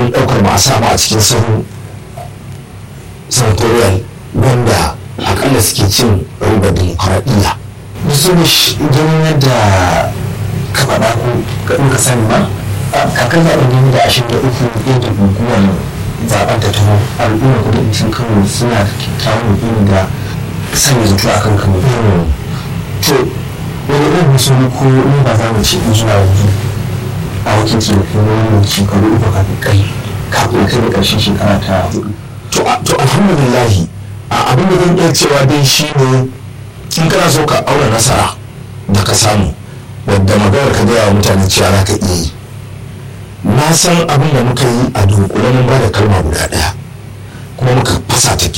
ƙoƙarin ɗaukar mu a samu a cikin sahun senatorial wanda akalla suke cin ribar dimokuraɗiyya musulmish ganin yadda ka faɗa ko in ka sani ma kakan zaɓen ne da ashirin da uku yadda guguwar zaɓen ta taho al'umma kudancin kano suna da kyakkyawan yakini da sanya zato a kan kano to wani irin musulmi ko in ba za mu ce in zuwa yanzu a wakilci da kai wani shekaru uku kafin kai kafin kai da ƙarshen shekara ta hudu to alhamdulillahi abin da zan iya cewa dai shi ne in kana so ka aure nasara da ka samu wadda maganar ka gaya wa mutane cewa za ka iya yi na san abin da muka yi a dunkule mun ba da kalma guda ɗaya kuma muka fasa ta